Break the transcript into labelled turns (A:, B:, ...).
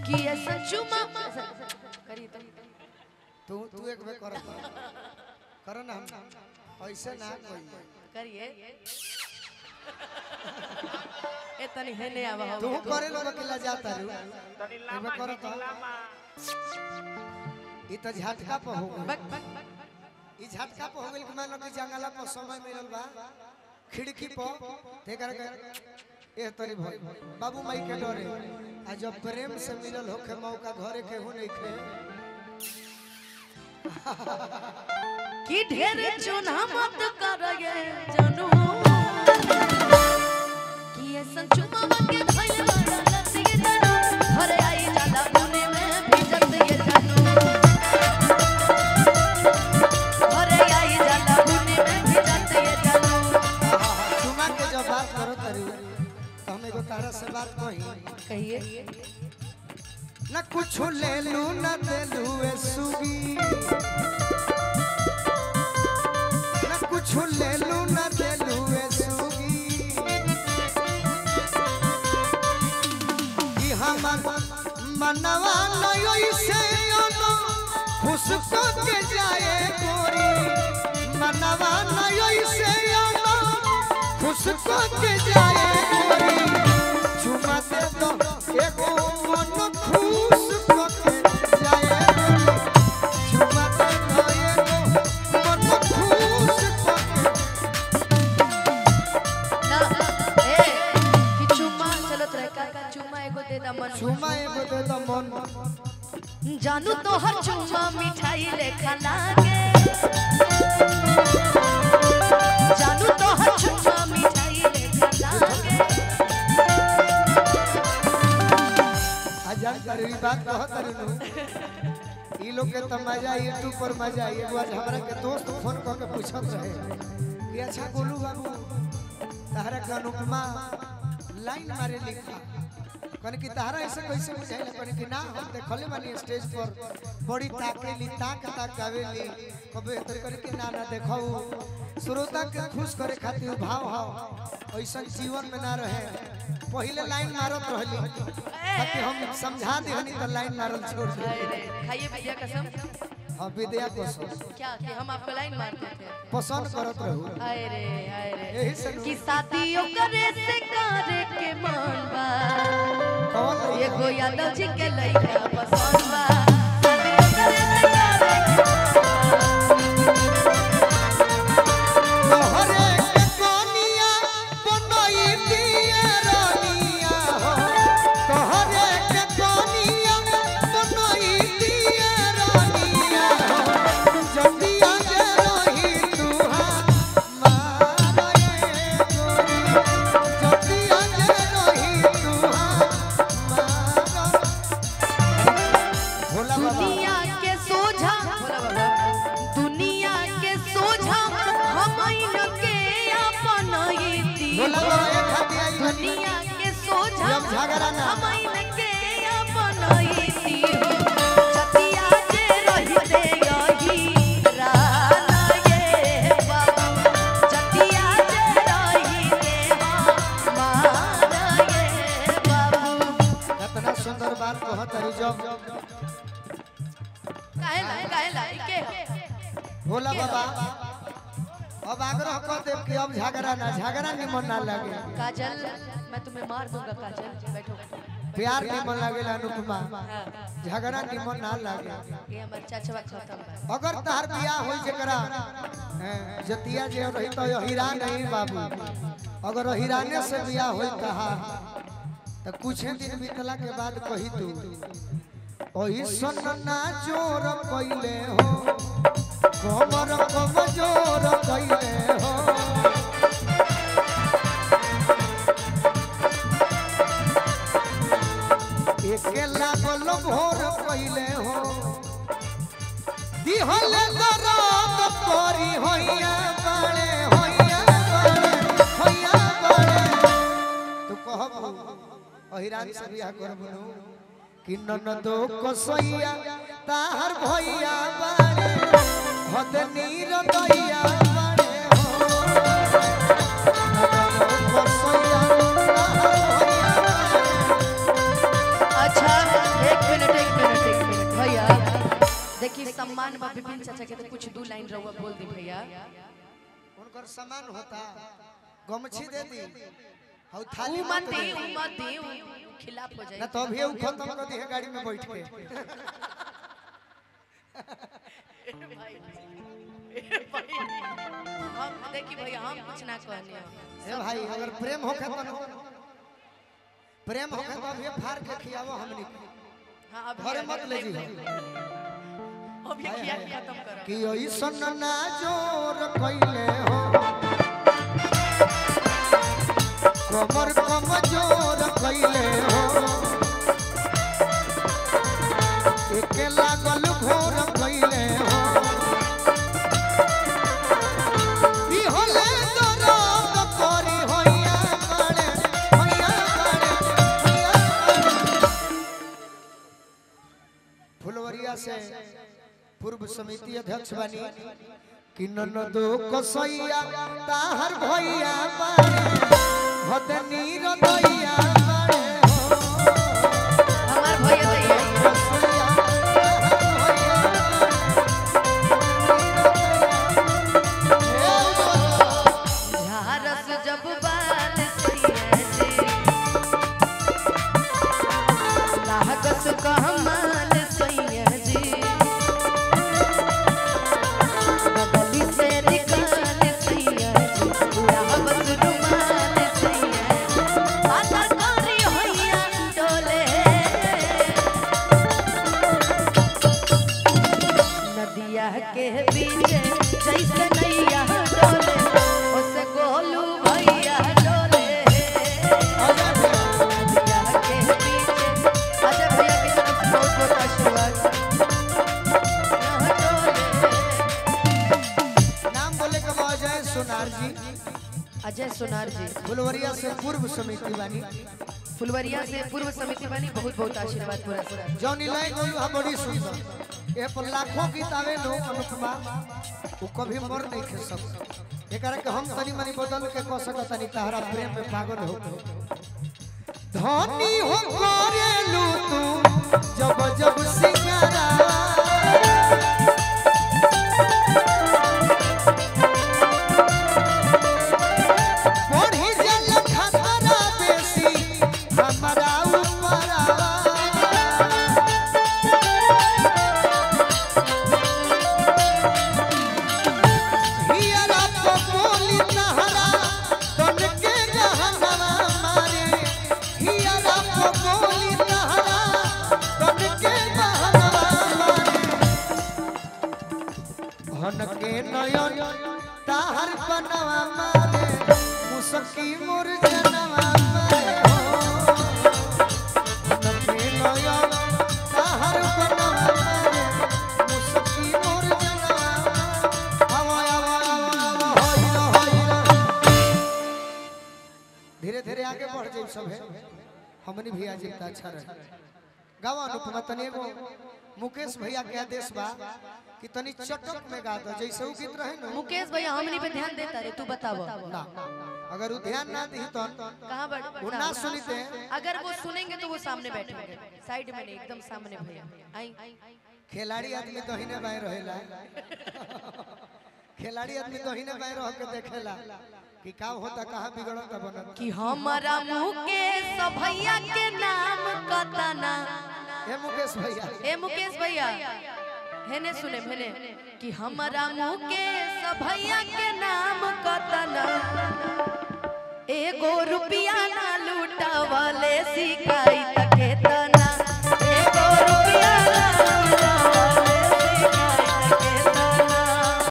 A: कि ऐसा चुमा करी तो
B: तू तू एक बेर कर कर ना हम ऐसे ना कोई
A: करिए ए तनी हेने आवा हो
B: तू करे लोग अकेला जाता रू
C: तनी
B: एक
C: लामा
B: बेर कर तो
C: लामा
B: ई तो झटका पे हो गई
A: बक बक बक
B: ई झटका पे हो गइल कि मान लो कि जंगला पर समय मिलल बा खिड़की पर ते कर के ए तरी भाई बाबू माई के डरे आ जब प्रेम से मिलल होखे मौका घरे के हो नहीं खे
A: कि ढेर चुना मत करगे जनू कि ऐसा चुमा के धइल बड़ा लती जनू घरे आई जाला पुणे में भीजत ये जनू घरे आई जाला पुणे में भीजत ये जनू
B: चुमा के जब बात करो तरी तो हम एगो तारा से बात कही
A: कहिए
B: न कुछ ले लू न दे लू ए सुगी न कुछ ले लू न दे लू ए सुगी कि हमर मनवा नयो से ono खुश को के जाए गोरी मनवा नयो से ono खुश को के जाए गोरी चुमा दे दो एगो मन खुश को के जाए गोरी चुमा दे दो एगो मन खुश को के
A: ना ए कि चुमा चलो तोरा का चुमा एगो दे दा मन
B: चुमा एगो दे दो मन
A: जानू तो हर चुमा मिठाई लेखा लागे जानू तो हर चुमा मिठाई लेखा लागे
B: हजार करी बात कहत रहनु ई लोग के त मजा यूट्यूब पर मजा आई एगो आज हमरा के दोस्त फोन क के पूछत रहे कि अच्छा गोलू बाबू तहरा के अनुपमा लाइन मारे लिखा कन कि तहरा ऐसे कैसे बुझाइले कन कि ना हम देखले बानी स्टेज पर बड़ी ताकेली ताक ताक गावेली कबे तर कर के ना ना देखाऊ श्रोता के खुश करे खातिर भाव भाव ऐसन जीवन में ना रहे पहले लाइन मारत रहली ताकि हम समझा देहनी तो लाइन मारल छोड़ दे
A: अरे खाइए भैया कसम
B: हाँ विद्या को सब
A: क्या कि हम आपको लाइन मारते थे
B: पसंद करत रहू
A: आए रे आए रे
B: यही से नु-
A: कि शादियों करे से करे के मन बा
B: कौन
A: ये
B: लइका?
A: गो यादव जी के लइका पसंद बा शादियों करे से करे
B: तोहरे के कोनिया बनई दिए रानिया हो तोहरे के कोनिया बनई दिए रानिया हो जतिया जे रही तुहा मारे गोरी जतिया जे रही तुहा मारा भोला बाबा
A: दुनिया के सोझा दुनिया के सोझा हम के अपन
B: भोला बाबा एक हाथी आई बनी
A: दुनिया के सोझा
B: जब झगड़ा ना
A: हम के अपन जतिया जे रहिते यही राना ये बाबू जतिया जे रहिते हमारा ये बाबू
B: कितना सुंदर बात कहत हरी जब
A: काहे ला काहे ला के
B: भोला बाबा अब आग्रह कर देव कि अब झगड़ा ना झगड़ा निमन ना लगे
A: काजल मैं तुम्हें मार दूंगा काजल बैठो
B: प्यार निमन लगे अनुपमा
A: हाँ,
B: झगड़ा निमन ना लगे
A: ये हमारे चाचा खत्म बा
B: अगर तहर बियाह होई जकरा हैं, जतिया जे रही तो हीरा नहीं बाबू अगर हीराने से बियाह होई कहा तो कुछ दिन बीतला के बाद कही तू ओही सन ना जोर कइले हो कमर कम जोर कइले हो एके लागल भोर कइले हो दिहल दरद करी होइया बाड़े होइया बाड़े होइया बाड़े तू कहब अहिरान से बियाह करबनु कि ननदो कसैया ताहर भैया बाड़े हद नीर दैया बाड़े हो ननदो कसैया ताहर भैया बाड़े
A: अच्छा एक देखिए सम्मान बा विपिन चाचा के तो कुछ दो लाइन रहुआ बोल दी भैया
B: उनकर सामान होता गमछी दे दी हौ थाली
A: ऊ मत दी ऊ मत दी ऊ खिलाफ हो
B: ना
A: जाए
B: तो अभी उ खत्म कर दी है गाड़ी में बैठ के
A: हम देखी भैया हम कुछ ना कहने
B: ए भाई अगर प्रेम होखे तो न- प्रेम होखे तो अभी फाड़ के खियावो हमनी के।
A: हां अब
B: घरे मत ले जी
A: अब ये किया खत्म करो
B: कि ऐसन ना जोर कइले हो कमर कम जोर कइले हो एके लागल घोर कइले हो ई होले दरद करी होइया बाड़े होइया बाड़े होइया बाड़े। फुलवरिया से पूर्व समिति अध्यक्ष बनी कि ननदो कसैया ताहर भैया बाड़े हदनी रदैया बाड़े हो
A: हमार भैया तो ये
B: कसैया ताहर भैया बाड़े।
A: झारस जब बाल सैया जी लागस कहमाल सैया जी बगली से निकाल सैया जी लागस रुमाल सैया जी आधा कारी होइया डोले नदिया के बीच जैसे नैया डोले ओसे गोलू भैया डोले नदिया के बीच अजय भैया की तरफ से बहुत बहुत आशीर्वाद यहाँ डोले
B: नाम बोले के बाद अजय सोनार जी
A: अजय सोनार जी
B: फुलवरिया से पूर्व समिति बनी
A: फुलवरिया से पूर्व समिति बनी बहुत बहुत आशीर्वाद पुरस्कार
B: जौनी लाइन बोलू हा बड़ी सुंदर ए पर लाखों गीत आवे लो अनुपमा वो कभी मर नहीं खे सब एकरा के हम तनी मनी बदल के कह सकत तनी तहरा प्रेम में पागल हो धनी हो करेलू तू जब जब सिंगारा बढ़ी जल खतरा बेसी हमारा ऊपरा हियरा पपोली तहरा तन के जहनवा मारे हियरा पपोली तहरा तन के जहनवा मारे हन के नयन ताहर बनवा मारे मुसकी मोर जनवा मारे हो हन के नयन ताहर बनवा मारे मुसकी मोर जनवा आवा आवा आवा आवा होइरा होइरा धीरे धीरे आगे बढ़ जाई सब है हमनी भी आज एक अच्छा रहे गावा अनुपमा तनी एगो मुकेश भैया के आदेश बा कि तनी चटक में गा दो जैसे उ गीत रहे ना
A: मुकेश भैया हमनी पे ध्यान देता रे तू बताव
B: ना अगर वो ध्यान ना दी तो
A: कहाँ बढ़
B: वो ना सुनते
A: अगर वो सुनेंगे तो वो सामने बैठेंगे साइड में नहीं एकदम सामने भैया आई
B: खिलाड़ी आदमी दहिने बाएं रहेला खिलाड़ी आदमी दहिने बाएं रह के देखेला कि का होता कहाँ बिगड़ता बनत
A: कि हमारा मुकेश भैया के नाम कतना
B: हे मुकेश भैया
A: ए मुकेश भैया हेने सुने हेने कि हमारा मुकेश भैया के नाम कतना एगो रुपया ना लूटावले शिकायत